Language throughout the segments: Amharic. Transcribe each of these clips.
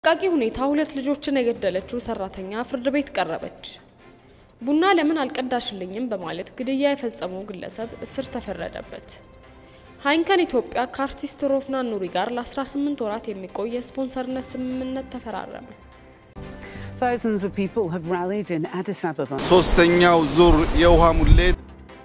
ቃቂ ሁኔታ ሁለት ልጆችን የገደለችው ሰራተኛ ፍርድ ቤት ቀረበች። ቡና ለምን አልቀዳሽልኝም በማለት ግድያ የፈጸመው ግለሰብ እስር ተፈረደበት። ሃይንከን ኢትዮጵያ ከአርቲስት ሮፍናን ኑሪ ጋር ለ18 ወራት የሚቆይ የስፖንሰርነት ስምምነት ተፈራረመ። Thousands of people have rallied in Addis Ababa. ሶስተኛው ዙር የውሃ ሙሌት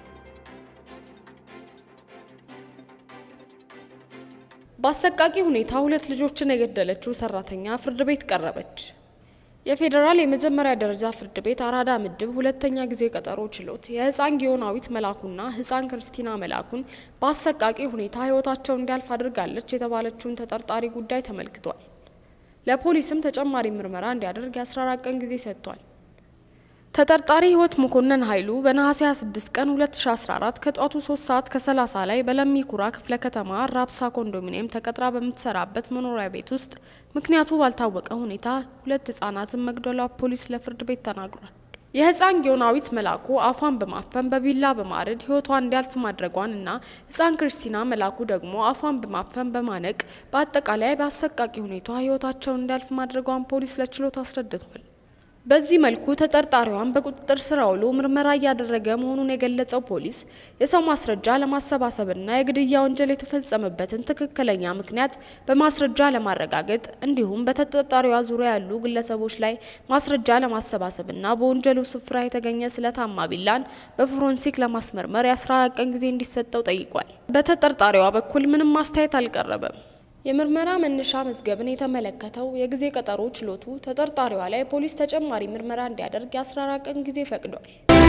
በአሰቃቂ ሁኔታ ሁለት ልጆችን የገደለችው ሰራተኛ ፍርድ ቤት ቀረበች። የፌዴራል የመጀመሪያ ደረጃ ፍርድ ቤት አራዳ ምድብ ሁለተኛ ጊዜ ቀጠሮ ችሎት የህፃን ጊዮናዊት መላኩና ህፃን ክርስቲና መላኩን በአሰቃቂ ሁኔታ ህይወታቸው እንዲያልፍ አድርጋለች የተባለችውን ተጠርጣሪ ጉዳይ ተመልክቷል። ለፖሊስም ተጨማሪ ምርመራ እንዲያደርግ የ14 ቀን ጊዜ ሰጥቷል። ተጠርጣሪ ህይወት መኮንን ኃይሉ በነሐሴ 26 ቀን 2014 ከጧቱ 3 ሰዓት ከ30 ላይ በለሚ ኩራ ክፍለ ከተማ ራብሳ ኮንዶሚኒየም ተቀጥራ በምትሰራበት መኖሪያ ቤት ውስጥ ምክንያቱ ባልታወቀ ሁኔታ ሁለት ህጻናትን መግደሏ ፖሊስ ለፍርድ ቤት ተናግሯል። የህፃን ጊዮናዊት መላኩ አፏን በማፈን በቢላ በማረድ ህይወቷ እንዲያልፍ ማድረጓን እና ህፃን ክርስቲና መላኩ ደግሞ አፏን በማፈን በማነቅ በአጠቃላይ በአሰቃቂ ሁኔታ ህይወታቸው እንዲያልፍ ማድረጓን ፖሊስ ለችሎት አስረድቷል። በዚህ መልኩ ተጠርጣሪዋን በቁጥጥር ስር አውሎ ምርመራ እያደረገ መሆኑን የገለጸው ፖሊስ የሰው ማስረጃ ለማሰባሰብና የግድያ ወንጀል የተፈጸመበትን ትክክለኛ ምክንያት በማስረጃ ለማረጋገጥ እንዲሁም በተጠርጣሪዋ ዙሪያ ያሉ ግለሰቦች ላይ ማስረጃ ለማሰባሰብና በወንጀሉ ስፍራ የተገኘ ስለታማ ቢላን በፎረንሲክ ለማስመርመር የ14 ቀን ጊዜ እንዲሰጠው ጠይቋል። በተጠርጣሪዋ በኩል ምንም ማስተያየት አልቀረበም። የምርመራ መነሻ መዝገብን የተመለከተው የጊዜ ቀጠሮ ችሎቱ ተጠርጣሪዋ ላይ ፖሊስ ተጨማሪ ምርመራ እንዲያደርግ የ14 ቀን ጊዜ ፈቅዷል።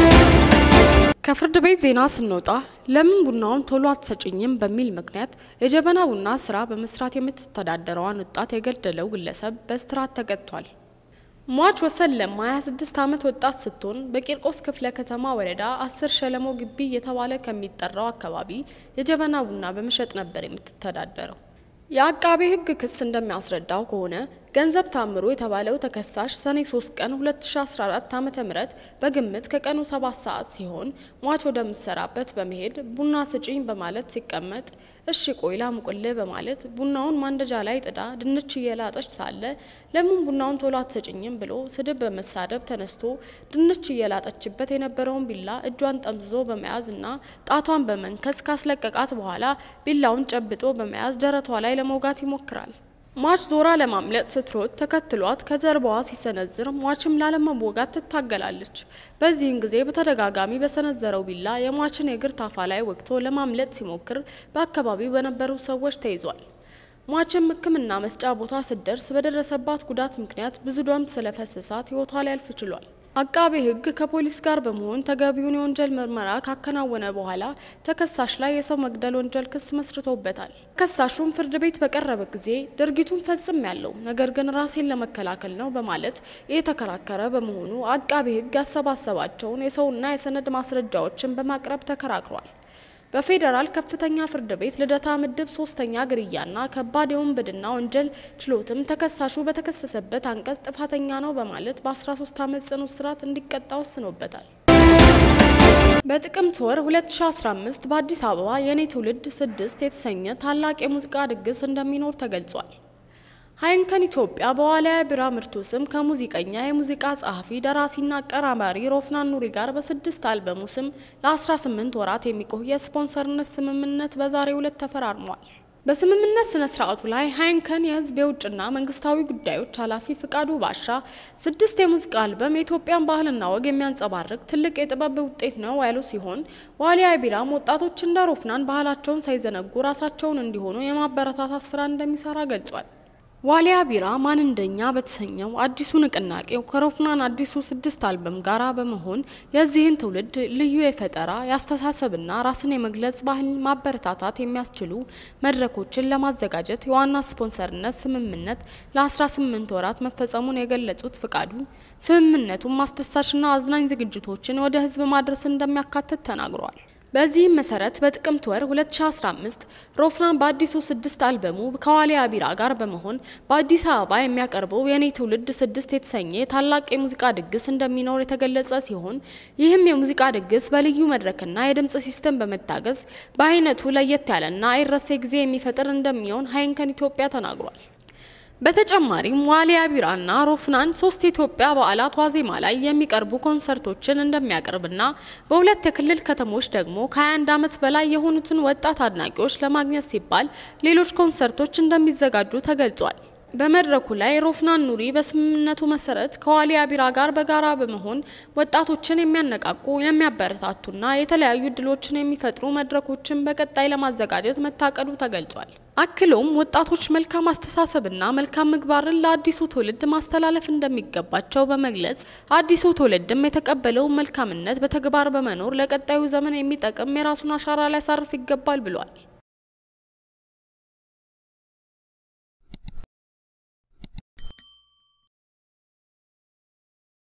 ከፍርድ ቤት ዜና ስንወጣ ለምን ቡናውን ቶሎ አትሰጭኝም በሚል ምክንያት የጀበና ቡና ስራ በመስራት የምትተዳደረዋን ወጣት የገደለው ግለሰብ በእስራት ተቀጥቷል። ሟች ወሰን ለማ 26 ዓመት ወጣት ስትሆን በቂርቆስ ክፍለ ከተማ ወረዳ አስር ሸለሞ ግቢ እየተባለ ከሚጠራው አካባቢ የጀበና ቡና በመሸጥ ነበር የምትተዳደረው። የአቃቤ ሕግ ክስ እንደሚያስረዳው ከሆነ ገንዘብ ታምሩ የተባለው ተከሳሽ ሰኔ 3 ቀን 2014 ዓ.ም በግምት ከቀኑ 7 ሰዓት ሲሆን ሟች ወደምትሰራበት በመሄድ ቡና ስጪኝ በማለት ሲቀመጥ እሺ ቆይ ላሙቅልህ በማለት ቡናውን ማንደጃ ላይ ጥዳ ድንች እየላጠች ሳለ ለምን ቡናውን ቶሎ አትሰጭኝም ብሎ ስድብ በመሳደብ ተነስቶ ድንች እየላጠችበት የነበረውን ቢላ እጇን ጠምዝዞ በመያዝ እና ጣቷን በመንከስ ካስለቀቃት በኋላ ቢላውን ጨብጦ በመያዝ ደረቷ ላይ ለመውጋት ይሞክራል። ሟች ዞራ ለማምለጥ ስትሮጥ ተከትሏት ከጀርባዋ ሲሰነዝር ሟችም ላለመወጋት ትታገላለች። በዚህን ጊዜ በተደጋጋሚ በሰነዘረው ቢላ የሟችን የእግር ታፋ ላይ ወግቶ ለማምለጥ ሲሞክር በአካባቢው በነበሩ ሰዎች ተይዟል። ሟችም ሕክምና መስጫ ቦታ ስትደርስ በደረሰባት ጉዳት ምክንያት ብዙ ደም ስለፈሰሳት ሕይወቷ ሊያልፍ ችሏል። አቃቤ ሕግ ከፖሊስ ጋር በመሆን ተገቢውን የወንጀል ምርመራ ካከናወነ በኋላ ተከሳሽ ላይ የሰው መግደል ወንጀል ክስ መስርቶበታል። ተከሳሹም ፍርድ ቤት በቀረበ ጊዜ ድርጊቱን ፈጽም ያለው ነገር ግን ራሴን ለመከላከል ነው በማለት የተከራከረ በመሆኑ አቃቤ ሕግ ያሰባሰባቸውን የሰውና የሰነድ ማስረጃዎችን በማቅረብ ተከራክሯል። በፌዴራል ከፍተኛ ፍርድ ቤት ልደታ ምድብ ሶስተኛ ግድያና ከባድ የውንብድና ወንጀል ችሎትም ተከሳሹ በተከሰሰበት አንቀጽ ጥፋተኛ ነው በማለት በ13 ዓመት ጽኑ እስራት እንዲቀጣ ወስኖበታል። በጥቅምት ወር 2015 በአዲስ አበባ የኔ ትውልድ ስድስት የተሰኘ ታላቅ የሙዚቃ ድግስ እንደሚኖር ተገልጿል። ሃይንከን ኢትዮጵያ በዋልያ ቢራ ምርቱ ስም ከሙዚቀኛ የሙዚቃ ጸሐፊ ደራሲና አቀራባሪ ሮፍናን ኑሪ ጋር በስድስት አልበሙ ስም ለ18 ወራት የሚቆይ የስፖንሰርነት ስምምነት በዛሬው ዕለት ተፈራርሟል። በስምምነት ስነ ስርዓቱ ላይ ሃይንከን የህዝብ የውጭና መንግስታዊ ጉዳዮች ኃላፊ ፍቃዱ ባሻ ስድስት የሙዚቃ አልበም የኢትዮጵያን ባህልና ወግ የሚያንጸባርቅ ትልቅ የጥበብ ውጤት ነው ያሉ ሲሆን ዋልያ ቢራም ወጣቶች እንደ ሮፍናን ባህላቸውን ሳይዘነጉ ራሳቸውን እንዲሆኑ የማበረታታት ስራ እንደሚሰራ ገልጿል። ዋሊያ ቢራ ማን እንደኛ በተሰኘው አዲሱ ንቅናቄው ከሮፍናን አዲሱ ስድስት አልበም ጋራ በመሆን የዚህን ትውልድ ልዩ የፈጠራ የአስተሳሰብና ራስን የመግለጽ ባህል ማበረታታት የሚያስችሉ መድረኮችን ለማዘጋጀት የዋና ስፖንሰርነት ስምምነት ለ18 ወራት መፈጸሙን የገለጹት ፍቃዱ ስምምነቱን ማስደሳችና አዝናኝ ዝግጅቶችን ወደ ህዝብ ማድረስ እንደሚያካትት ተናግረዋል። በዚህም መሰረት በጥቅምት ወር 2015 ሮፍናን በአዲሱ ስድስት አልበሙ ከዋሊያ ቢራ ጋር በመሆን በአዲስ አበባ የሚያቀርበው የኔ ትውልድ ስድስት የተሰኘ ታላቅ የሙዚቃ ድግስ እንደሚኖር የተገለጸ ሲሆን ይህም የሙዚቃ ድግስ በልዩ መድረክና የድምጽ ሲስተም በመታገዝ በአይነቱ ለየት ያለና አይረሴ ጊዜ የሚፈጥር እንደሚሆን ሃይንከን ኢትዮጵያ ተናግሯል። በተጨማሪም ዋሊያ ቢራና ሮፍናን ሶስት የኢትዮጵያ በዓላት ዋዜማ ላይ የሚቀርቡ ኮንሰርቶችን እንደሚያቀርብና በሁለት የክልል ከተሞች ደግሞ ከ21 ዓመት በላይ የሆኑትን ወጣት አድናቂዎች ለማግኘት ሲባል ሌሎች ኮንሰርቶች እንደሚዘጋጁ ተገልጿል። በመድረኩ ላይ ሮፍናን ኑሪ በስምምነቱ መሰረት ከዋሊያ ቢራ ጋር በጋራ በመሆን ወጣቶችን የሚያነቃቁ የሚያበረታቱና የተለያዩ እድሎችን የሚፈጥሩ መድረኮችን በቀጣይ ለማዘጋጀት መታቀዱ ተገልጿል። አክሎም ወጣቶች መልካም አስተሳሰብና መልካም ምግባርን ለአዲሱ ትውልድ ማስተላለፍ እንደሚገባቸው በመግለጽ አዲሱ ትውልድም የተቀበለውን መልካምነት በተግባር በመኖር ለቀጣዩ ዘመን የሚጠቅም የራሱን አሻራ ሊያሳርፍ ይገባል ብሏል።